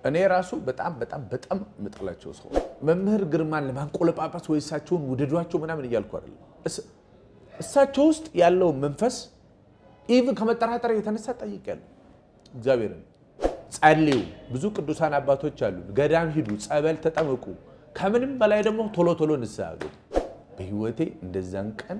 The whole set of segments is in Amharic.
እኔ ራሱ በጣም በጣም በጣም የምጠላቸው ሰው መምህር ግርማን ለማንቆለጳጳስ ወይ እሳቸውን ውደዷቸው ምናምን እያልኩ አይደለም። እስ- እሳቸው ውስጥ ያለው መንፈስ ኢቭን ከመጠራጠር የተነሳ ጠይቄያለሁ። እግዚአብሔርን ጸልዩ። ብዙ ቅዱሳን አባቶች አሉ። ገዳም ሂዱ፣ ጸበል ተጠመቁ። ከምንም በላይ ደግሞ ቶሎ ቶሎ ንስሐ ግቡ። በህይወቴ እንደዛን ቀን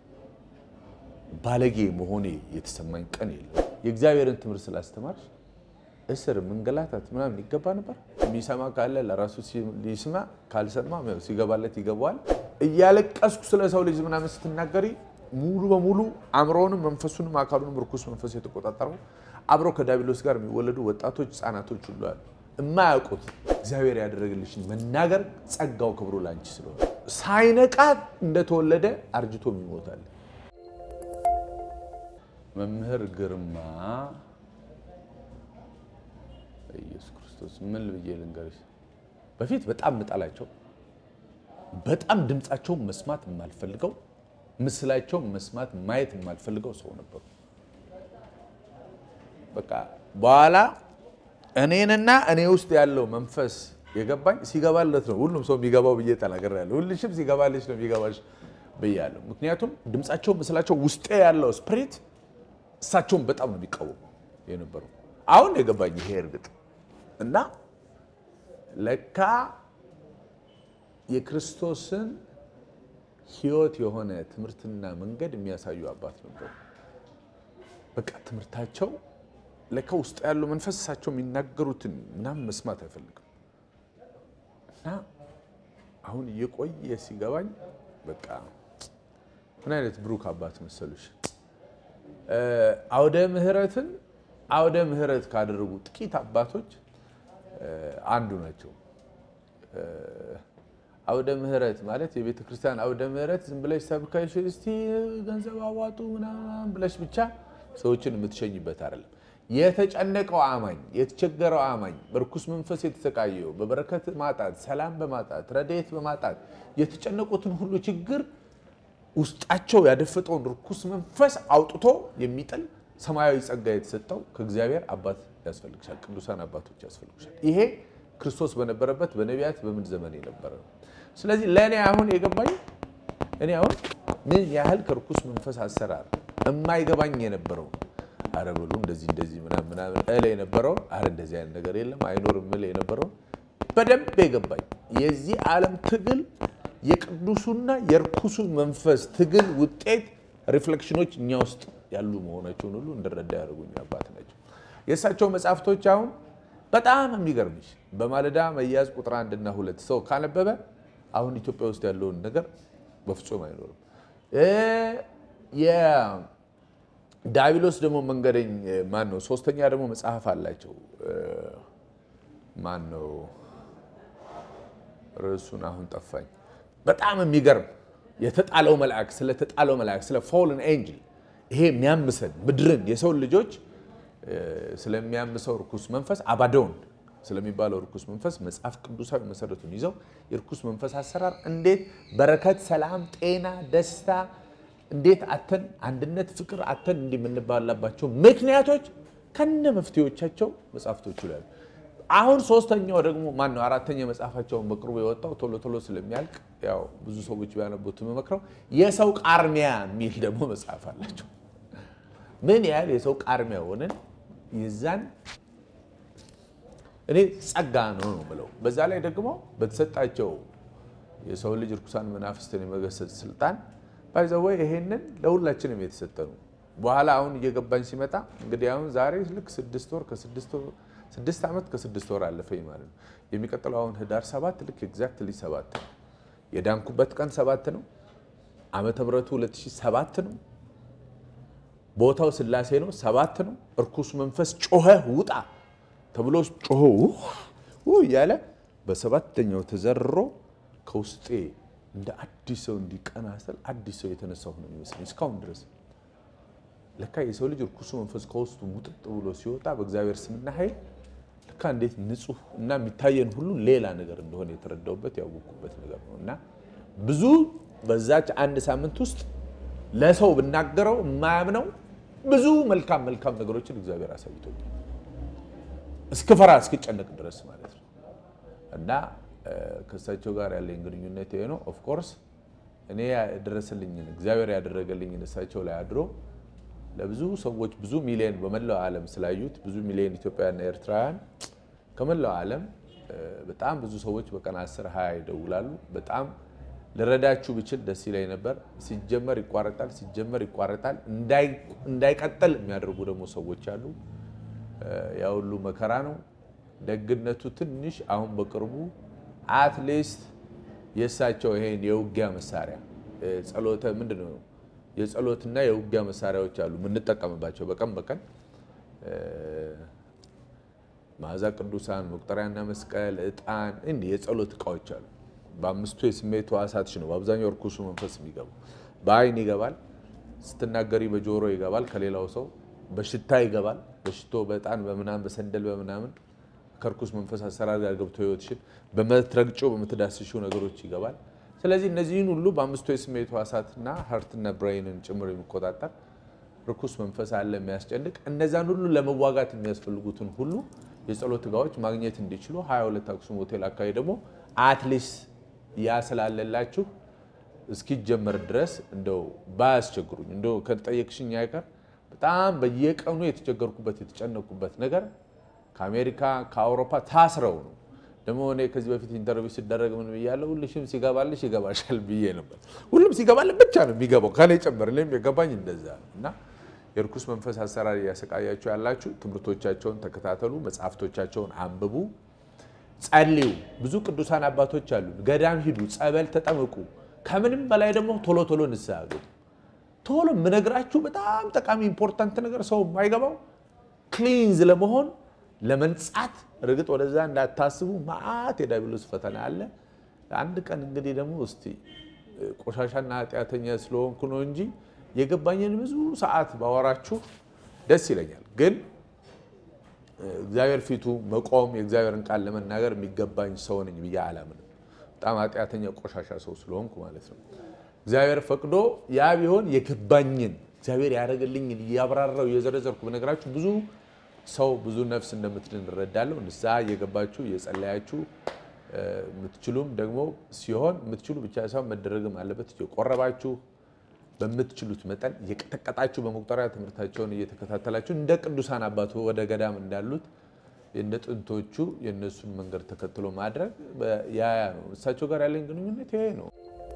ባለጌ መሆኔ የተሰማኝ ቀን የለም። የእግዚአብሔርን ትምህርት ስላስተማርሽ እስር መንገላታት ምናምን ይገባ ነበር። የሚሰማ ካለ ለራሱ ሊስማ፣ ካልሰማ ያው ሲገባለት ይገባዋል። እያለቀስኩ ስለ ሰው ልጅ ምናምን ስትናገሪ ሙሉ በሙሉ አእምሮውንም መንፈሱንም አካሉንም ርኩስ መንፈስ የተቆጣጠረው አብረው ከዲያብሎስ ጋር የሚወለዱ ወጣቶች፣ ህፃናቶች ሁሉ አሉ። የማያውቁት እግዚአብሔር ያደረግልሽን መናገር ጸጋው ክብሩ ላንቺ ስለሆነ ሳይነቃ እንደተወለደ አርጅቶም ይሞታል። መምህር ግርማ ኢየሱስ ክርስቶስ ምን ብዬ ልንገርሽ? በፊት በጣም ምጠላቸው፣ በጣም ድምፃቸውን መስማት የማልፈልገው፣ ምስላቸውን መስማት ማየት የማልፈልገው ሰው ነበሩ። በቃ በኋላ እኔንና እኔ ውስጥ ያለው መንፈስ የገባኝ ሲገባለት ነው። ሁሉም ሰው የሚገባው ብዬ ተናግሬያለሁ። ሁልሽም ሲገባልሽ ነው የሚገባሽ ብያለሁ። ምክንያቱም ድምፃቸው፣ ምስላቸው ውስጤ ያለው ስፕሪት እሳቸውን በጣም ነው የሚቃወሙ የነበረው። አሁን ነው የገባኝ ይሄ እርግጥ እና ለካ የክርስቶስን ሕይወት የሆነ ትምህርትና መንገድ የሚያሳዩ አባት ነበሩ። በቃ ትምህርታቸው ለካ ውስጥ ያለው መንፈስ እሳቸው የሚናገሩትን ምናምን መስማት አይፈልግም እና አሁን እየቆየ ሲገባኝ በቃ ምን አይነት ብሩክ አባት መሰሉሽ። አውደ ምሕረትን አውደ ምሕረት ካደረጉ ጥቂት አባቶች አንዱ ናቸው። አውደ ምሕረት ማለት የቤተ ክርስቲያን አውደ ምሕረት ዝም ብለሽ ሰብከሽ እስቲ ገንዘብ አዋጡ ምናምን ብለሽ ብቻ ሰዎችን የምትሸኝበት አይደለም። የተጨነቀው አማኝ፣ የተቸገረው አማኝ፣ በርኩስ መንፈስ የተሰቃየው፣ በበረከት ማጣት፣ ሰላም በማጣት ረድኤት በማጣት የተጨነቁትን ሁሉ ችግር ውስጣቸው ያደፈጠውን ርኩስ መንፈስ አውጥቶ የሚጥል ሰማያዊ ጸጋ የተሰጠው ከእግዚአብሔር አባት ያስፈልግሻል። ቅዱሳን አባቶች ያስፈልግሻል። ይሄ ክርስቶስ በነበረበት በነቢያት በምን ዘመን የነበረ ነው። ስለዚህ ለእኔ አሁን የገባኝ እኔ አሁን ምን ያህል ከርኩስ መንፈስ አሰራር የማይገባኝ የነበረው አረ በሉ እንደዚህ እንደዚህ ምናምን ምናምን እል የነበረው አረ እንደዚህ አይነት ነገር የለም አይኖርም እል የነበረው በደንብ የገባኝ የዚህ ዓለም ትግል የቅዱሱና የርኩሱ መንፈስ ትግል ውጤት ሪፍሌክሽኖች እኛ ውስጥ ያሉ መሆናቸውን ሁሉ እንድረዳ ያደርጉኝ አባት ናቸው። የእሳቸው መጽሐፍቶች አሁን በጣም የሚገርምሽ በማለዳ መያዝ ቁጥር አንድና ሁለት ሰው ካነበበ አሁን ኢትዮጵያ ውስጥ ያለውን ነገር በፍጹም አይኖርም። የዳቢሎስ ደግሞ መንገደኝ ማን ነው? ሶስተኛ ደግሞ መጽሐፍ አላቸው። ማን ነው ርዕሱን አሁን ጠፋኝ። በጣም የሚገርም የተጣለው መልአክ ስለተጣለው መልአክ ስለ ፎልን ኤንጅል ይሄ የሚያምሰን ምድርን የሰው ልጆች ስለሚያምሰው ርኩስ መንፈስ አባዶን ስለሚባለው ርኩስ መንፈስ መጽሐፍ ቅዱሳዊ መሰረቱን ይዘው የርኩስ መንፈስ አሰራር እንዴት በረከት፣ ሰላም፣ ጤና፣ ደስታ እንዴት አተን አንድነት፣ ፍቅር አተን እንዲህ የምንባላባቸው ምክንያቶች ከነ መፍትሄዎቻቸው መጽሐፍቶቹ ይላሉ። አሁን ሶስተኛው ደግሞ ማን ነው? አራተኛ መጽሐፋቸውን በቅርቡ የወጣው ቶሎ ቶሎ ስለሚያልቅ ያው ብዙ ሰዎች ቢያነቡት የምመክረው የሰው ቃርሚያ የሚል ደግሞ መጽሐፍ አላቸው። ምን ያህል የሰው ቃርሚያ ሆነን የዛን እኔ ጸጋ ነው ነው ብለው በዛ ላይ ደግሞ በተሰጣቸው የሰው ልጅ ርኩሳን መናፍስትን የመገሰጽ ስልጣን ባይዘወይ ይሄንን ለሁላችንም የተሰጠ ነው። በኋላ አሁን እየገባኝ ሲመጣ እንግዲህ አሁን ዛሬ ልክ ስድስት ወር ከስድስት ወር ስድስት ዓመት ከስድስት ወር አለፈኝ ማለት ነው። የሚቀጥለው አሁን ህዳር ሰባት ልክ ኤግዛክትሊ ሰባት ነው። የዳንኩበት ቀን ሰባት ነው። ዓመተ ምሕረቱ 2007 ነው። ቦታው ስላሴ ነው። ሰባት ነው። እርኩስ መንፈስ ጮኸ ውጣ ተብሎ ጮኸ እያለ በሰባተኛው ተዘርሮ ከውስጤ እንደ አዲስ ሰው እንዲቀና ስል አዲስ ሰው የተነሳሁ ነው የሚመስለኝ እስካሁን ድረስ። ለካ የሰው ልጅ እርኩሱ መንፈስ ከውስጡ ሙጥጥ ብሎ ሲወጣ በእግዚአብሔር ስምና ኃይል ለካ እንዴት ንጹሕ እና የሚታየን ሁሉ ሌላ ነገር እንደሆነ የተረዳሁበት ያወቅኩበት ነገር ነው እና ብዙ በዛች አንድ ሳምንት ውስጥ ለሰው ብናገረው የማያምነው ብዙ መልካም መልካም ነገሮችን እግዚአብሔር አሳይቶኛል። እስክፈራ እስክጨነቅ ድረስ ማለት ነው። እና ከእሳቸው ጋር ያለኝ ግንኙነት ይሄ ነው። ኦፍኮርስ እኔ ያደረሰልኝን እግዚአብሔር ያደረገልኝን እሳቸው ላይ አድሮ ለብዙ ሰዎች ብዙ ሚሊዮን በመላው ዓለም ስላዩት ብዙ ሚሊዮን ኢትዮጵያውያንና ኤርትራውያን ከመላው ዓለም በጣም ብዙ ሰዎች በቀን አስር ሀያ ይደውላሉ። በጣም ልረዳችሁ ብችል ደስ ይለኝ ነበር። ሲጀመር ይቋረጣል፣ ሲጀመር ይቋረጣል። እንዳይቀጥል የሚያደርጉ ደግሞ ሰዎች አሉ። ያ ሁሉ መከራ ነው። ደግነቱ ትንሽ አሁን በቅርቡ አትሊስት የእሳቸው ይሄን የውጊያ መሳሪያ ጸሎተ ምንድን ነው የጸሎትና የውጊያ መሳሪያዎች አሉ የምንጠቀምባቸው በቀን በቀን መዓዛ ቅዱሳን፣ መቁጠሪያና መስቀል፣ ዕጣን እንዲህ የጸሎት እቃዎች አሉ። በአምስቱ የስሜት ሕዋሳትሽ ነው በአብዛኛው እርኩሱ መንፈስ የሚገባው። በአይን ይገባል፣ ስትናገሪ በጆሮ ይገባል፣ ከሌላው ሰው በሽታ ይገባል። በሽቶ በዕጣን በምናምን በሰንደል በምናምን ከርኩስ መንፈስ አሰራር ጋር ገብቶ ህይወትሽን በምትረግጮ በምትዳስሽው ነገሮች ይገባል። ስለዚህ እነዚህን ሁሉ በአምስቱ የስሜት ሕዋሳትና ሀርትና ብሬንን ጭምር የሚቆጣጠር ርኩስ መንፈስ አለ የሚያስጨንቅ። እነዛን ሁሉ ለመዋጋት የሚያስፈልጉትን ሁሉ የጸሎት እቃዎች ማግኘት እንዲችሉ 22 አክሱም ሆቴል አካባቢ ደግሞ አትሊስት ያ ስላለላችሁ እስኪጀመር ድረስ እንደው ባያስቸግሩኝ እንደው ከጠየቅሽኝ አይቀር በጣም በየቀኑ የተቸገርኩበት የተጨነቅኩበት ነገር ከአሜሪካ ከአውሮፓ ታስረው ነው። ደግሞ እኔ ከዚህ በፊት ኢንተርቪው ሲደረግ ምን ብያለሁ? ሁልሽም ሲገባልሽ ይገባሻል ብዬ ነበር። ሁሉም ሲገባልን ብቻ ነው የሚገባው ከኔ ጨምር። እኔም የገባኝ እንደዛ ነው እና የርኩስ መንፈስ አሰራር እያሰቃያችሁ ያላችሁ ትምህርቶቻቸውን ተከታተሉ፣ መጽሐፍቶቻቸውን አንብቡ፣ ጸልዩ። ብዙ ቅዱሳን አባቶች አሉ። ገዳም ሂዱ፣ ጸበል ተጠመቁ። ከምንም በላይ ደግሞ ቶሎ ቶሎ ንስሐ ግቡ። ቶሎ የምነግራችሁ በጣም ጠቃሚ ኢምፖርታንት ነገር ሰው የማይገባው ክሊንዝ ለመሆን ለመንጻት እርግጥ ወደዛ እንዳታስቡ መዓት የዲያብሎስ ፈተና አለ። አንድ ቀን እንግዲህ ደግሞ እስቲ ቆሻሻና ኃጢአተኛ ስለሆንኩ ነው እንጂ የገባኝን ብዙ ሰዓት ባወራችሁ ደስ ይለኛል። ግን እግዚአብሔር ፊቱ መቆም የእግዚአብሔርን ቃል ለመናገር የሚገባኝ ሰው ነኝ ብዬ አላምንም። በጣም ኃጢአተኛ ቆሻሻ ሰው ስለሆንኩ ማለት ነው። እግዚአብሔር ፈቅዶ ያ ቢሆን የገባኝን እግዚአብሔር ያደረገልኝን እያብራራው እየዘረዘርኩ በነገራችሁ ብዙ ሰው ብዙ ነፍስ እንደምትድን እረዳለሁ። ንስሐ እየገባችሁ እየጸለያችሁ የምትችሉም ደግሞ ሲሆን የምትችሉ ብቻ ሳይሆን መደረግም አለበት እየቆረባችሁ በምትችሉት መጠን እየቀጠቀጣችሁ በመቁጠሪያ ትምህርታቸውን እየተከታተላችሁ እንደ ቅዱሳን አባቱ ወደ ገዳም እንዳሉት እንደ ጥንቶቹ የእነሱን መንገድ ተከትሎ ማድረግ ያያ ነው። እሳቸው ጋር ያለኝ ግንኙነት ይሄ ነው።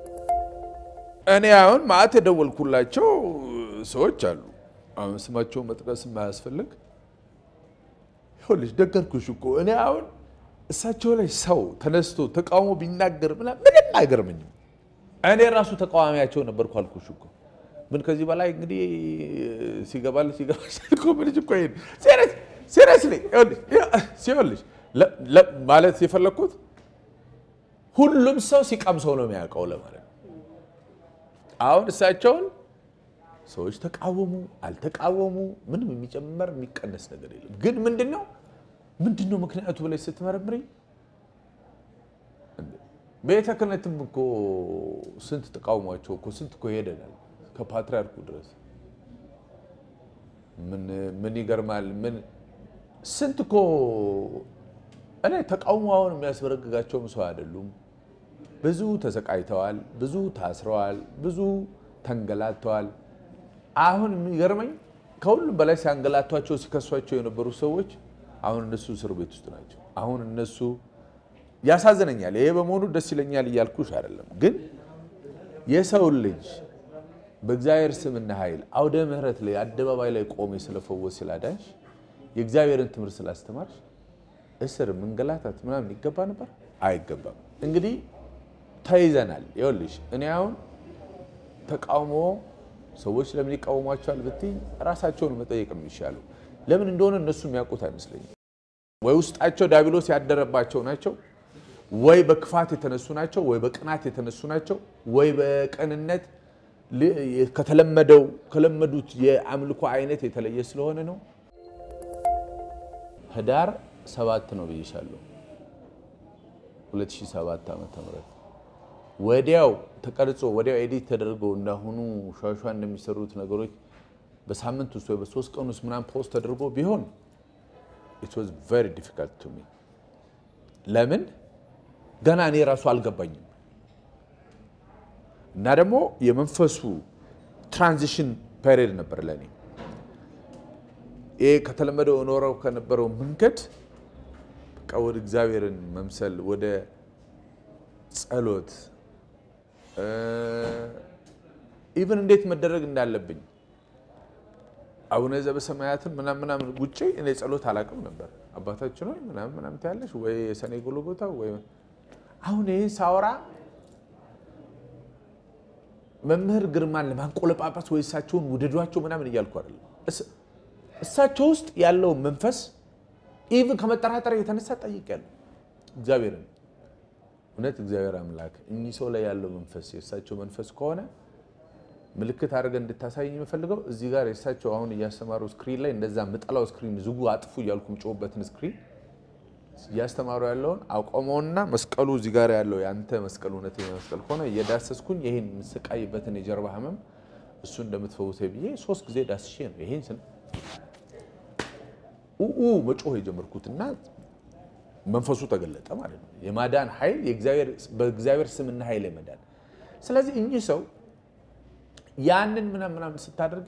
እኔ አሁን ማዕት የደወልኩላቸው ሰዎች አሉ። አሁን ስማቸውን መጥቀስ የማያስፈልግ ይኸውልሽ፣ ነገርኩሽ እኮ እኔ አሁን እሳቸው ላይ ሰው ተነስቶ ተቃውሞ ቢናገር ምናምን ምንም አይገርመኝም። እኔ ራሱ ተቃዋሚያቸው ነበርኩ አልኩሽ እኮ። ምን ከዚህ በላይ እንግዲህ ሲገባል ሲገባ እኮ ምንጭ እኮ ይሄን ሲሪየስሊ ሲሆንልሽ ማለት የፈለግኩት ሁሉም ሰው ሲቀምሰው ነው የሚያውቀው ለማለት ነው። አሁን እሳቸውን ሰዎች ተቃወሙ አልተቃወሙ ምንም የሚጨመር የሚቀነስ ነገር የለም። ግን ምንድን ነው ምንድን ነው ምክንያቱ ብለሽ ስትመረምሪ ቤተ ክህነትም እኮ ስንት ተቃውሟቸው እኮ ስንት እኮ ሄደናል ከፓትርያርኩ ድረስ ምን ይገርማል። ምን ስንት እኮ እኔ ተቃውሞ አሁን የሚያስበረግጋቸውም ሰው አይደሉም። ብዙ ተሰቃይተዋል፣ ብዙ ታስረዋል፣ ብዙ ተንገላተዋል። አሁን የሚገርመኝ ከሁሉም በላይ ሲያንገላቷቸው ሲከሷቸው የነበሩ ሰዎች አሁን እነሱ እስር ቤት ውስጥ ናቸው። አሁን እነሱ ያሳዝነኛል። ይሄ በመሆኑ ደስ ይለኛል እያልኩሽ አይደለም። ግን የሰው ልጅ በእግዚአብሔር ስምና ኃይል አውደ ምሕረት ላይ አደባባይ ላይ ቆሜ ስለፈወስ ስላዳንሽ የእግዚአብሔርን ትምህርት ስላስተማርሽ እስር መንገላታት ምናምን ይገባ ነበር? አይገባም። እንግዲህ ተይዘናል። ይኸውልሽ እኔ አሁን ተቃውሞ ሰዎች ለምን ይቃወሟቸዋል ብትይ ራሳቸውን መጠየቅ ነው የሚሻለው። ለምን እንደሆነ እነሱ የሚያውቁት አይመስለኝም። ወይ ውስጣቸው ዲያብሎስ ያደረባቸው ናቸው፣ ወይ በክፋት የተነሱ ናቸው፣ ወይ በቅናት የተነሱ ናቸው፣ ወይ በቅንነት ከተለመደው ከለመዱት የአምልኮ አይነት የተለየ ስለሆነ ነው። ህዳር ሰባት ነው ብዬሻለሁ 2007 ዓመተ ምህረት ወዲያው ተቀርጾ ወዲያው ኤዲት ተደርገው እንዳሁኑ ሿሿ እንደሚሰሩት ነገሮች በሳምንት ውስጥ ወይ በሶስት ቀን ውስጥ ምናምን ፖስት ተደርጎ ቢሆን ኢት ዋዝ ቨሪ ዲፊካልት ቱ ሚ ለምን ገና እኔ ራሱ አልገባኝም። እና ደግሞ የመንፈሱ ትራንዚሽን ፔሪድ ነበር ለእኔ። ይሄ ከተለመደው ኖረው ከነበረው መንገድ በቃ ወደ እግዚአብሔርን መምሰል ወደ ጸሎት ኢቨን እንዴት መደረግ እንዳለብኝ አቡነ ዘበሰማያትን ምናምን ምናምን ውጭ እኔ ጸሎት አላውቅም ነበር። አባታችን ሆይ ምናምን ምናምን ትያለሽ ወይ የሰኔ ጎልጎታ ወይ አሁን ይህን ሳወራ መምህር ግርማን ለማንቆለጳጳስ ወይ እሳቸውን ውደዷቸው ምናምን እያልኩ አይደለም። እሳቸው ውስጥ ያለው መንፈስ ኢቭን ከመጠራጠር የተነሳ ጠይቄያለሁ እግዚአብሔርን። እውነት እግዚአብሔር አምላክ እኚህ ሰው ላይ ያለው መንፈስ የእሳቸው መንፈስ ከሆነ ምልክት አድርገን እንድታሳይኝ የምፈልገው እዚህ ጋር የእሳቸው አሁን እያስተማሩ ስክሪን ላይ እንደዛ ምጠላው ስክሪን ዝጉ አጥፉ እያልኩ የምጮህበትን ስክሪን እያስተማሩ ያለውን አቆመውና መስቀሉ እዚህ ጋር ያለው የአንተ መስቀል እውነተኛ መስቀል ከሆነ እየዳሰስኩኝ ይህን የምስቃይበትን የጀርባ ህመም እሱ እንደምትፈውሰ ብዬ ሶስት ጊዜ ዳስሼ ነው ይሄን ስን ኡ መጮህ የጀመርኩትና መንፈሱ ተገለጠ ማለት ነው። የማዳን ኃይል በእግዚአብሔር ስምና ኃይል የመዳን ስለዚህ እኚህ ሰው ያንን ምናምን ምናምን ስታደርጊ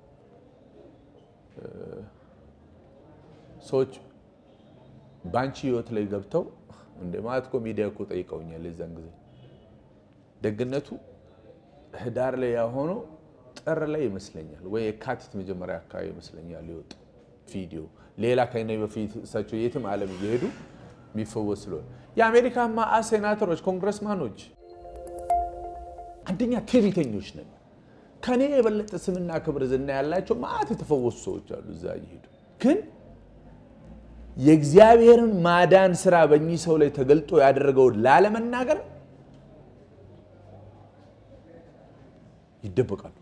ሰዎች በአንቺ ህይወት ላይ ገብተው እንደ ማለት እኮ ሚዲያ እኮ ጠይቀውኛል። የዛን ጊዜ ደግነቱ ህዳር ላይ ያሆነው ጥር ላይ ይመስለኛል ወይ የካቲት መጀመሪያ አካባቢ ይመስለኛል የወጡ ቪዲዮ ሌላ ከኔ በፊት እሳቸው የትም ዓለም እየሄዱ የሚፈወስ ስለሆነ የአሜሪካ ማአ ሴናተሮች፣ ኮንግረስማኖች አንደኛ ትዕቢተኞች ነን። ከኔ የበለጠ ስምና ክብር ዝና ያላቸው ማአት የተፈወሱ ሰዎች አሉ እዛ እየሄዱ ግን የእግዚአብሔርን ማዳን ስራ በእኚህ ሰው ላይ ተገልጦ ያደረገውን ላለመናገር ይደበቃሉ።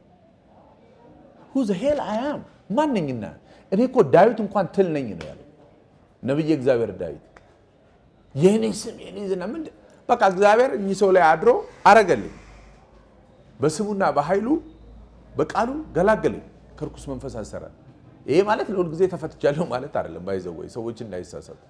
ሁዘ ሄል አያም ማነኝና እኔ እኮ ዳዊት እንኳን ትል ነኝ ነው ያለው ነቢየ እግዚአብሔር ዳዊት። የእኔ ስም የእኔ ዝና ምንድን በቃ እግዚአብሔር እኚህ ሰው ላይ አድሮ አረገልኝ፣ በስሙና በኃይሉ በቃሉ ገላገለኝ ከርኩስ መንፈስ አሰራር። ይሄ ማለት ለሁል ጊዜ ተፈትቻለሁ ማለት አይደለም። ባይዘወይ ሰዎች እንዳይሳሳቱ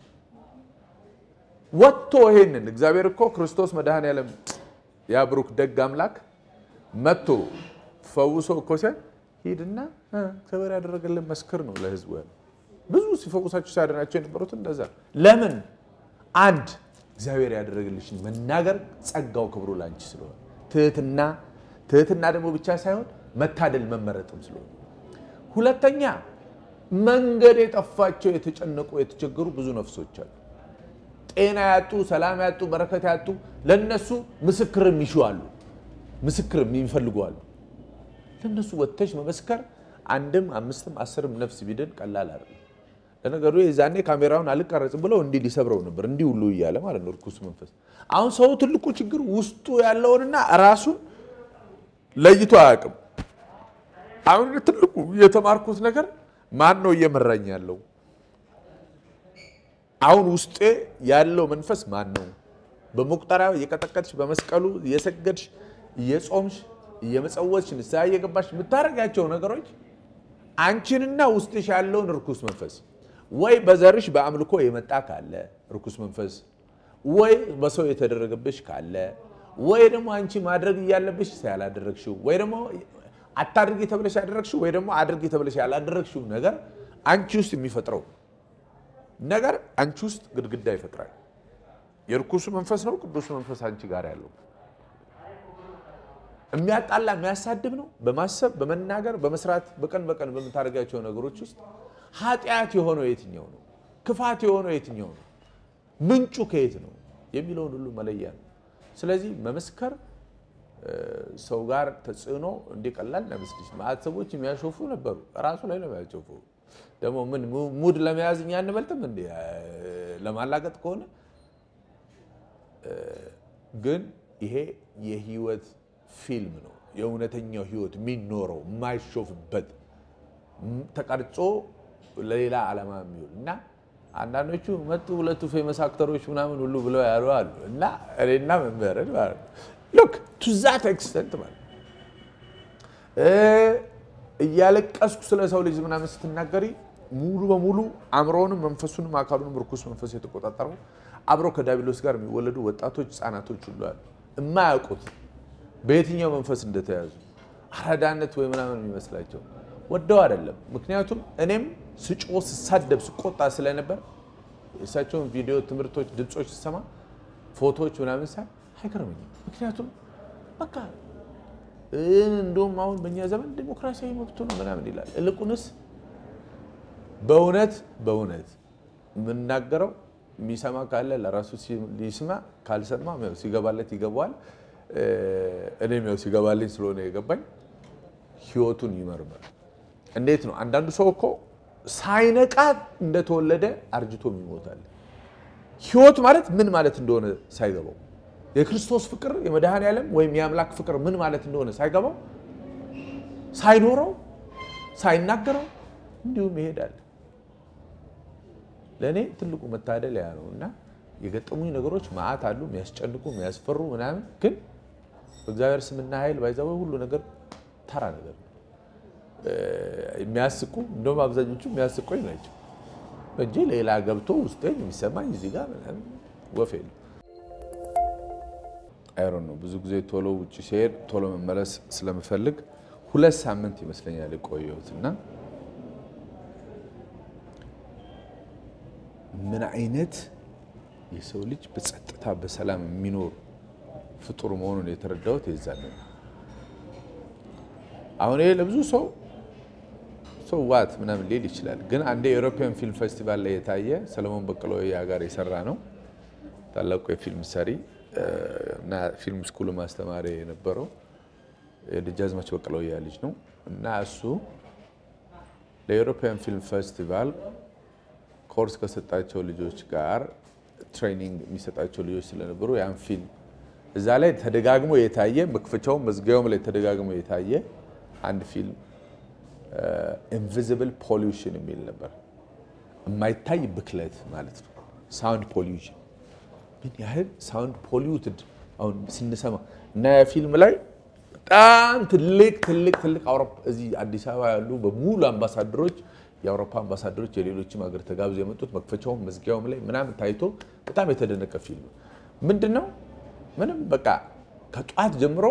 ወጥቶ ይሄንን እግዚአብሔር እኮ ክርስቶስ መድኃኔዓለም ያ ብሩክ ደግ አምላክ መጥቶ ፈውሶ እኮ ሲያል ሂድና እግዚአብሔር ያደረገልን መስክር ነው ለህዝቡ ያለ ብዙ ሲፈውሳቸው ሲያደናቸው የነበሩት እንደዛ ለምን አንድ እግዚአብሔር ያደረገልሽን መናገር ጸጋው ክብሩ ላንቺ ስለሆነ ትህትና ትህትና ደግሞ ብቻ ሳይሆን መታደል መመረጥም ስለሆነ ሁለተኛ መንገድ የጠፋቸው የተጨነቁ የተቸገሩ ብዙ ነፍሶች አሉ። ጤና ያጡ፣ ሰላም ያጡ፣ በረከት ያጡ ለነሱ ምስክር የሚሹ አሉ። ምስክር የሚፈልጉ አሉ። ለነሱ ወጥተሽ መመስከር አንድም አምስትም አስርም ነፍስ ቢድን ቀላል አይደለም። ለነገሩ የዛኔ ካሜራውን አልቀረጽም ብለው እንዲህ ሊሰብረው ነበር እንዲህ ሁሉ እያለ ማለት ነው ርኩስ መንፈስ። አሁን ሰው ትልቁ ችግር ውስጡ ያለውንና ራሱን ለይቶ አያውቅም። አሁን ትልቁ የተማርኩት ነገር ማን ነው እየመራኝ ያለው? አሁን ውስጤ ያለው መንፈስ ማን ነው? በመቁጠሪያው እየቀጠቀጥሽ በመስቀሉ እየሰገድሽ እየጾምሽ እየመጸወትሽ ንስሐ እየገባሽ የምታደርጋቸው ነገሮች አንቺንና ውስጥሽ ያለውን ርኩስ መንፈስ ወይ በዘርሽ በአምልኮ የመጣ ካለ ርኩስ መንፈስ ወይ በሰው የተደረገብሽ ካለ ወይ ደግሞ አንቺ ማድረግ እያለብሽ ያላደረግሽው ወይ ደግሞ አታድርጊ ተብለሽ ያደረግሽው ወይ ደግሞ አድርጊ ተብለሽ ያላደረግሽው ነገር አንቺ ውስጥ የሚፈጥረው ነገር አንቺ ውስጥ ግድግዳ ይፈጥራል። የርኩሱ መንፈስ ነው ቅዱሱ መንፈስ አንቺ ጋር ያለው የሚያጣላ የሚያሳድብ ነው። በማሰብ በመናገር በመስራት በቀን በቀን በምታደርጋቸው ነገሮች ውስጥ ኃጢአት የሆነው የትኛው ነው? ክፋት የሆነው የትኛው ነው? ምንጩ ከየት ነው የሚለውን ሁሉ መለያ ነው። ስለዚህ መመስከር ሰው ጋር ተጽዕኖ እንዲቀላል ለመስልሽ ማዕት ሰዎች የሚያሾፉ ነበሩ። ራሱ ላይ ነው የሚያሾፉ። ደግሞ ምን ሙድ ለመያዝ እኛ አንበልጥም እንዲ ለማላገጥ ከሆነ ግን ይሄ የህይወት ፊልም ነው። የእውነተኛው ህይወት የሚኖረው የማይሾፍበት ተቀርጾ ለሌላ ዓላማ የሚውል እና አንዳንዶቹ መጡ ሁለቱ ፌመስ አክተሮች ምናምን ሁሉ ብለው ያሉ አሉ እና እኔና መምህርን ማለት ነው ሉክ ቱ ዛት ኤክስተንት ማለት እያለቀስኩ ስለ ሰው ልጅ ምናምን ስትናገሪ ሙሉ በሙሉ አእምሮውንም መንፈሱንም አካሉንም ርኩስ መንፈስ የተቆጣጠረው አብረው ከዲያብሎስ ጋር የሚወለዱ ወጣቶች፣ ህጻናቶች ሁሉ አሉ የማያውቁት በየትኛው መንፈስ እንደተያዙ አራዳነት ወይ ምናምን የሚመስላቸው ወደው አይደለም። ምክንያቱም እኔም ስጮ ስሳደብ ስቆጣ ስለነበር የእሳቸውን ቪዲዮ፣ ትምህርቶች፣ ድምፆች ስሰማ ፎቶዎች ምናምን ሳይ አይገርመኝም። ምክንያቱም በቃ እንደውም አሁን በእኛ ዘመን ዲሞክራሲያዊ መብቱ ነው ምናምን ይላል። እልቁንስ በእውነት በእውነት የምናገረው የሚሰማ ካለ ለራሱ ሊስማ፣ ካልሰማ ያው ሲገባለት ይገባዋል። እኔም ያው ሲገባልኝ ስለሆነ የገባኝ ህይወቱን ይመርምር። እንዴት ነው? አንዳንዱ ሰው እኮ ሳይነቃ እንደተወለደ አርጅቶም ይሞታል። ህይወት ማለት ምን ማለት እንደሆነ ሳይገባው የክርስቶስ ፍቅር የመድኃኔ ዓለም ወይም የአምላክ ፍቅር ምን ማለት እንደሆነ ሳይገባው ሳይኖረው ሳይናገረው እንዲሁም ይሄዳል። ለእኔ ትልቁ መታደል ያ ነው እና የገጠሙኝ ነገሮች መዓት አሉ፣ የሚያስጨንቁ የሚያስፈሩ ምናምን፣ ግን በእግዚአብሔር ስምና ኃይል ባይዛወ ሁሉ ነገር ተራ ነገር ነው። የሚያስቁ እንደውም አብዛኞቹ የሚያስቆኝ ናቸው እንጂ ሌላ ገብቶ ውስጤን የሚሰማኝ እዚህ ጋር ምናምን ወፍ የለም። አይሮን ነው። ብዙ ጊዜ ቶሎ ውጭ ሲሄድ ቶሎ መመለስ ስለምፈልግ ሁለት ሳምንት ይመስለኛል የቆየሁት እና ምን አይነት የሰው ልጅ በጸጥታ በሰላም የሚኖር ፍጡር መሆኑን የተረዳሁት የዛን ነው። አሁን ይሄ ለብዙ ሰው ሰው ዋት ምናምን ሊል ይችላል። ግን አንድ የኤሮፒያን ፊልም ፌስቲቫል ላይ የታየ ሰለሞን በቀለ ወያ ጋር የሰራ ነው። ታላቁ የፊልም ሰሪ እና ፊልም ስኩል ማስተማሪ የነበረው የደጃዝማች በቀለ ወያ ልጅ ነው እና እሱ ለኤሮፒያን ፊልም ፌስቲቫል ኮርስ ከሰጣቸው ልጆች ጋር ትሬኒንግ የሚሰጣቸው ልጆች ስለነበሩ ያን ፊልም እዛ ላይ ተደጋግሞ የታየ መክፈቻውም መዝጊያውም ላይ ተደጋግሞ የታየ አንድ ፊልም ኢንቪዚብል ፖሊውሽን የሚል ነበር። የማይታይ ብክለት ማለት ነው። ሳውንድ ፖሊውሽን ምን ያህል ሳውንድ ፖሊዩትድ አሁን ስንሰማ እና ያ ፊልም ላይ በጣም ትልቅ ትልቅ ትልቅ እዚህ አዲስ አበባ ያሉ በሙሉ አምባሳደሮች የአውሮፓ አምባሳደሮች የሌሎችም ሀገር ተጋብዞ የመጡት መክፈቻውም መዝጊያውም ላይ ምናምን ታይቶ በጣም የተደነቀ ፊልም ምንድን ነው? ምንም በቃ ከጠዋት ጀምሮ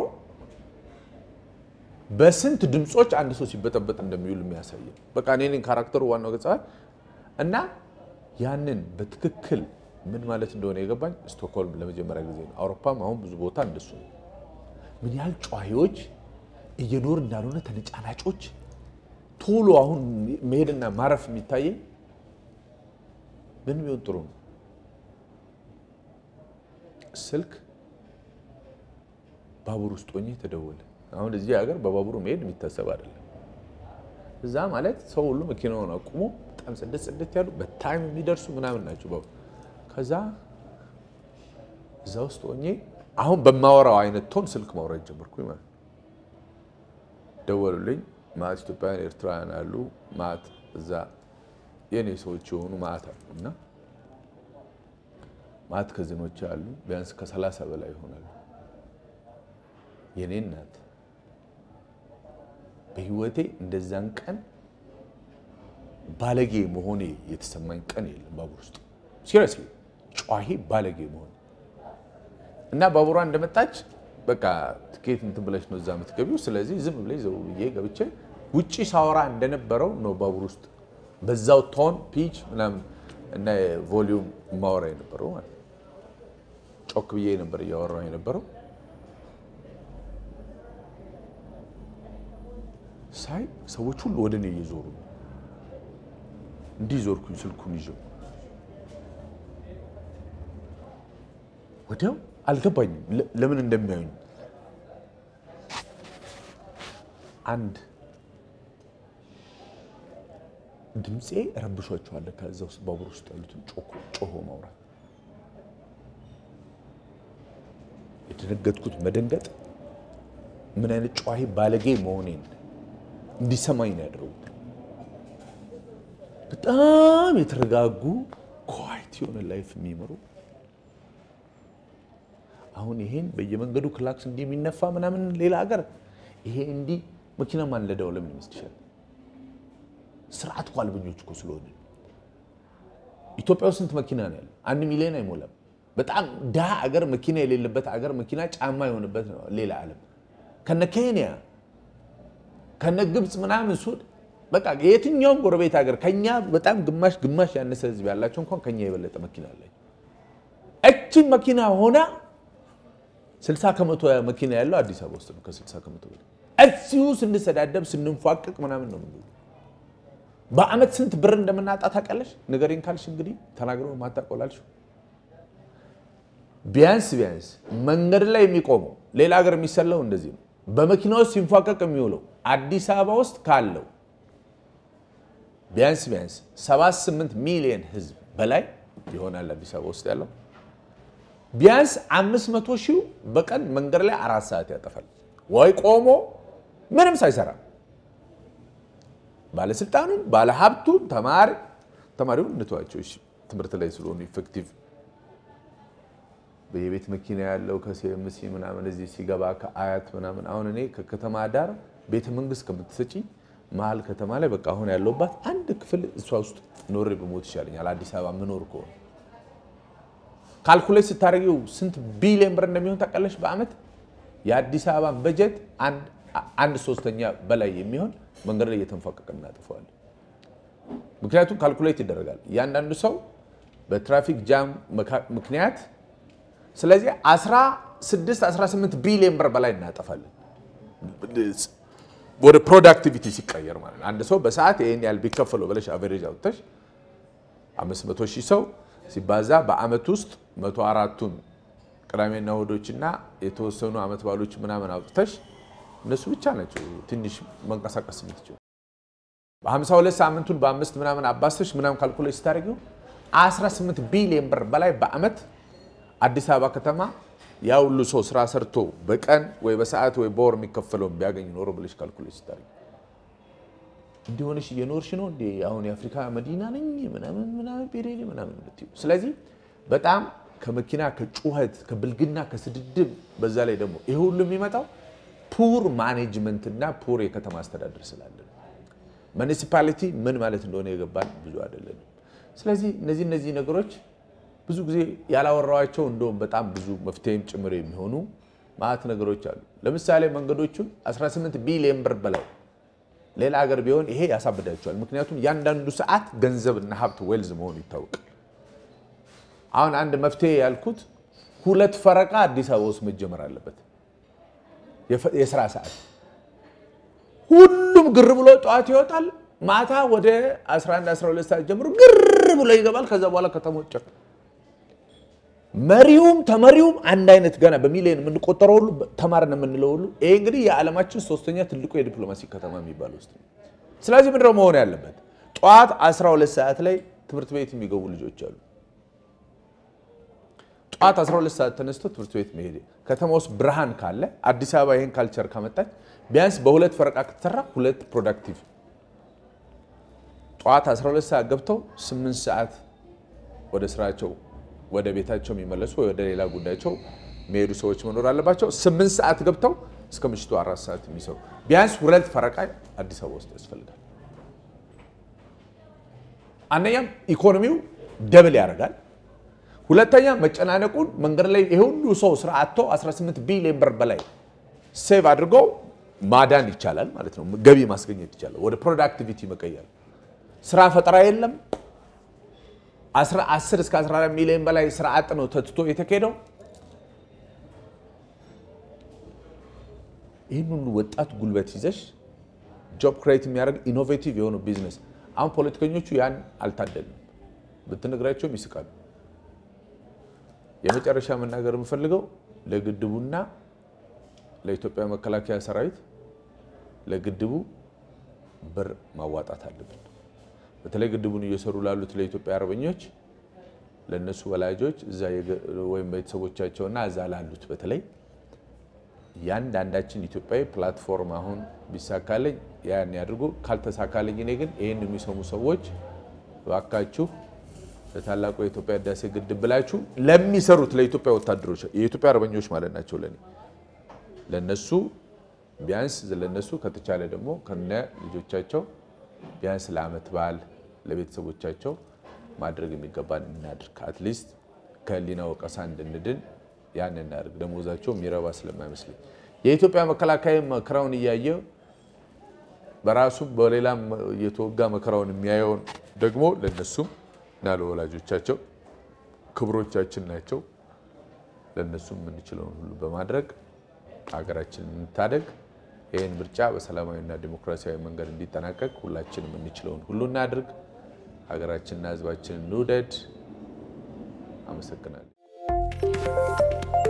በስንት ድምፆች አንድ ሰው ሲበጠበጥ እንደሚውል የሚያሳይ በቃ እኔ ካራክተሩ ዋናው ገጸ እና ያንን በትክክል ምን ማለት እንደሆነ የገባኝ ስቶክሆልም ለመጀመሪያ ጊዜ ነው። አውሮፓም አሁን ብዙ ቦታ እንደሱ ነው። ምን ያህል ጨዋሂዎች እየኖር እንዳልሆነ ተነጫናጮች ቶሎ አሁን መሄድና ማረፍ የሚታየኝ ምን ቢሆን ጥሩ ነው? ስልክ ባቡር ውስጥ ሆኜ ተደወለ። አሁን እዚህ ሀገር በባቡሩ መሄድ የሚታሰብ አይደለም። እዛ ማለት ሰው ሁሉ መኪናውን አቁሞ በጣም ጽድት ጽድት ያሉ በታይም የሚደርሱ ምናምን ናቸው ባቡር። ከዛ እዛ ውስጥ ሆኜ አሁን በማወራው አይነት ቶን ስልክ ማውራት ጀመርኩኝ ማለት ነው። ደወሉልኝ። ማት ኢትዮጵያውያን ኤርትራውያን አሉ። ማት እዛ የኔ ሰዎች የሆኑ ማት አሉ እና ማት ከዝኖች አሉ። ቢያንስ ከሰላሳ በላይ ይሆናሉ። የኔ እናት በህይወቴ እንደዛን ቀን ባለጌ መሆኔ የተሰማኝ ቀን የለም። ባቡር ውስጥ ሲሪየስሊ ጨዋሂ ባለጌ መሆኔ እና ባቡሯ እንደመጣች በቃ ትኬት እንትን ብለሽ ነው እዛ የምትገቢው። ስለዚህ ዝም ብለሽ ዘው ብዬ ገብቼ ውጪ ሳወራ እንደነበረው ነው ባቡር ውስጥ በዛው ቶን ፒች ምናምን እና ቮሊዩም ማወራ የነበረው ማለት ነው። ጮክ ብዬ ነበር እያወራሁ የነበረው። ሳይ ሰዎች ሁሉ ወደ እኔ እየዞሩ ነው። እንዲህ ዞርኩኝ ስልኩን ይዤው ወዲያው አልገባኝም ለምን እንደሚያዩኝ። አንድ ድምፄ ረብሿቸዋል። ከዛ ውስጥ ባቡር ውስጥ ያሉትን ጮሆ ማውራት የደነገጥኩት መደንገጥ ምን አይነት ጨዋሂ ባለጌ መሆኔን እንዲሰማኝ ነው ያደረጉት። በጣም የተረጋጉ ኳይት የሆነ ላይፍ የሚመሩ አሁን ይሄን በየመንገዱ ክላክስ እንዲህ የሚነፋ ምናምን ሌላ ሀገር ይሄ እንዲህ መኪና ማንለዳው ለምን ይመስልሻል? ስርዓት እኮ አልበኞች እኮ ስለሆነ ኢትዮጵያ ውስጥ ስንት መኪና ነው ያለው? አንድ ሚሊዮን አይሞላም። በጣም ድሃ አገር መኪና የሌለበት አገር መኪና ጫማ የሆነበት ነው ሌላ ዓለም ከነ ኬንያ ከነ ግብፅ ምናምን ሱድ በቃ የትኛውም ጎረቤት ሀገር ከኛ በጣም ግማሽ ግማሽ ያነሰ ህዝብ ያላቸው እንኳን ከኛ የበለጠ መኪና አለ። እችን መኪና ሆና 60 ከመቶ መኪና ያለው አዲስ አበባ ውስጥ ነው። ከ60 ከመቶ በላይ እዚሁ ስንሰዳደብ ስንፏቅቅ ምናምን ነው የምንውለው። በአመት ስንት ብር እንደምናጣ ታውቃለሽ? ንገሪኝ ካልሽ እንግዲህ ተናግሮ ማታቆላልሽ ቢያንስ ቢያንስ መንገድ ላይ የሚቆመው ሌላ ሀገር የሚሰለው እንደዚህ ነው። በመኪና ውስጥ ሲንፏቀቅ የሚውለው አዲስ አበባ ውስጥ ካለው ቢያንስ ቢያንስ 78 ሚሊዮን ህዝብ በላይ ይሆናል አዲስ አበባ ውስጥ ያለው። ቢያንስ 500 ሺህ በቀን መንገድ ላይ አራት ሰዓት ያጠፋል ወይ ቆሞ ምንም ሳይሰራ ባለስልጣኑን፣ ባለሀብቱን፣ ተማሪ ተማሪውን እንተዋቸው እሺ፣ ትምህርት ላይ ስለሆኑ ኢፌክቲቭ በየቤት መኪና ያለው ከሲኤምሲ ምናምን እዚህ ሲገባ ከአያት ምናምን አሁን እኔ ከከተማ ዳር ቤተ መንግስት ከምትሰጪኝ መሀል ከተማ ላይ በቃ አሁን ያለውባት አንድ ክፍል እሷ ውስጥ ኖሬ በሞት ይሻለኛል። አዲስ አበባ ምኖር ከሆነ ካልኩሌት ስታደርጊው ስንት ቢሊዮን ብር እንደሚሆን ታውቃለች በአመት የአዲስ አበባን በጀት አንድ ሶስተኛ በላይ የሚሆን መንገድ ላይ እየተንፏቀቀ እናጥፈዋለን። ምክንያቱም ካልኩሌት ይደረጋል እያንዳንዱ ሰው በትራፊክ ጃም ምክንያት ስለዚህ 16 18 ቢሊዮን ብር በላይ እናጠፋለን ወደ ፕሮዳክቲቪቲ ሲቀየር ማለት ነው። አንድ ሰው በሰዓት ይህን ያህል ቢከፈለው ብለሽ አቨሬጅ አውጥተሽ 500 ሺህ ሰው ሲባዛ በአመት ውስጥ 104ቱን ቅዳሜና እሑዶችና የተወሰኑ አመት ባሎች ምናምን አውጥተሽ እነሱ ብቻ ናቸው ትንሽ መንቀሳቀስ የምትችሉ። በ52 ሳምንቱን በአምስት ምናምን አባስተሽ ምናምን ካልኩሌት ስታደርጊው 18 ቢሊዮን ብር በላይ በአመት አዲስ አበባ ከተማ ያ ሁሉ ሰው ስራ ሰርቶ በቀን ወይ በሰዓት ወይ በወር የሚከፈለውን ቢያገኝ ኖሮ ብለሽ ካልኩሌት ስታደርጊ እንዲሆንሽ እየኖርሽ ነው እንዴ? አሁን የአፍሪካ መዲና ነኝ ምናምን ምናምን ቤሬሌ ምናምን የምትይው። ስለዚህ በጣም ከመኪና ከጩኸት ከብልግና ከስድድብ በዛ ላይ ደግሞ ይሄ ሁሉ የሚመጣው ፑር ማኔጅመንት እና ፑር የከተማ አስተዳደር ስላለ ነው። ሙኒሲፓሊቲ ምን ማለት እንደሆነ የገባን ብዙ አይደለንም። ስለዚህ እነዚህ እነዚህ ነገሮች ብዙ ጊዜ ያላወራኋቸው እንደውም በጣም ብዙ መፍትሄም ጭምር የሚሆኑ ማዕት ነገሮች አሉ። ለምሳሌ መንገዶቹን 18 ቢሊዮን ብር በላይ ሌላ ሀገር ቢሆን ይሄ ያሳብዳቸዋል። ምክንያቱም እያንዳንዱ ሰዓት ገንዘብና ሀብት ዌልዝ መሆኑ ይታወቃል። አሁን አንድ መፍትሄ ያልኩት ሁለት ፈረቃ አዲስ አበባ ውስጥ መጀመር አለበት። የስራ ሰዓት ሁሉም ግር ብሎ ጠዋት ይወጣል፣ ማታ ወደ 11 12 ሰዓት ጀምሮ ግር ብሎ ይገባል። ከዛ በኋላ ከተሞች መሪውም ተመሪውም አንድ አይነት ገና በሚሊዮን የምንቆጠረው ሁሉ ተማርን የምንለው ሁሉ ይሄ እንግዲህ የዓለማችን ሶስተኛ ትልቁ የዲፕሎማሲ ከተማ የሚባል ውስጥ ነው። ስለዚህ ምንድነው መሆን ያለበት? ጠዋት 12 ሰዓት ላይ ትምህርት ቤት የሚገቡ ልጆች አሉ። ጠዋት 12 ሰዓት ተነስቶ ትምህርት ቤት መሄድ ከተማ ውስጥ ብርሃን ካለ አዲስ አበባ ይህን ካልቸር ካመጣች ቢያንስ በሁለት ፈረቃ ከተሰራ ሁለት ፕሮዳክቲቭ ጠዋት 12 ሰዓት ገብተው 8 ሰዓት ወደ ስራቸው ወደ ቤታቸው የሚመለሱ ወይ ወደ ሌላ ጉዳያቸው የሚሄዱ ሰዎች መኖር አለባቸው። 8 ሰዓት ገብተው እስከ ምሽቱ አራት ሰዓት የሚሰሩ ቢያንስ ሁለት ፈረቃ አዲስ አበባ ውስጥ ያስፈልጋል። አንደኛም ኢኮኖሚው ደብል ያደርጋል። ሁለተኛ መጨናነቁን መንገድ ላይ ይሄ ሁሉ ሰው ስራ አጥቶ 18 ቢሊዮን ብር በላይ ሴቭ አድርገው ማዳን ይቻላል ማለት ነው። ገቢ ማስገኘት ይቻላል። ወደ ፕሮዳክቲቪቲ መቀየር። ስራ ፈጠራ የለም። 10 እስከ 14 ሚሊዮን በላይ ስራ አጥ ነው ተትቶ የተካሄደው። ይህን ሁሉ ወጣት ጉልበት ይዘሽ ጆብ ክሬት የሚያደርግ ኢኖቬቲቭ የሆነ ቢዝነስ። አሁን ፖለቲከኞቹ ያን አልታደልም፣ ብትነግራቸውም ይስቃሉ። የመጨረሻ መናገር የምፈልገው ለግድቡና ለኢትዮጵያ መከላከያ ሰራዊት ለግድቡ ብር ማዋጣት አለብን። በተለይ ግድቡን እየሰሩ ላሉት ለኢትዮጵያ አርበኞች፣ ለእነሱ ወላጆች እዛ ወይም ቤተሰቦቻቸውና እዛ ላሉት በተለይ ያንዳንዳችን ኢትዮጵያዊ ፕላትፎርም አሁን ቢሳካልኝ ያን ያድርጉ። ካልተሳካልኝ እኔ ግን ይህን የሚሰሙ ሰዎች እባካችሁ ለታላቁ የኢትዮጵያ ህዳሴ ግድብ ብላችሁ ለሚሰሩት ለኢትዮጵያ ወታደሮች የኢትዮጵያ አርበኞች ማለት ናቸው ለኔ ለነሱ ቢያንስ ለነሱ ከተቻለ ደግሞ ከነ ልጆቻቸው ቢያንስ ለዓመት በዓል ለቤተሰቦቻቸው ማድረግ የሚገባን እናድርግ። አትሊስት ከህሊና ወቀሳ እንድንድን ያን እናድርግ። ደሞዛቸው የሚረባ ስለማይመስለኝ የኢትዮጵያ መከላከያ መከራውን እያየ በራሱም በሌላም እየተወጋ መከራውን የሚያየውን ደግሞ ለነሱም እና ለወላጆቻቸው ክብሮቻችን ናቸው። ለእነሱም የምንችለውን ሁሉ በማድረግ ሀገራችንን እንታደግ። ይህን ምርጫ በሰላማዊና ዲሞክራሲያዊ መንገድ እንዲጠናቀቅ ሁላችንም የምንችለውን ሁሉ እናድርግ። ሀገራችንና ህዝባችንን እንውደድ። አመሰግናለሁ።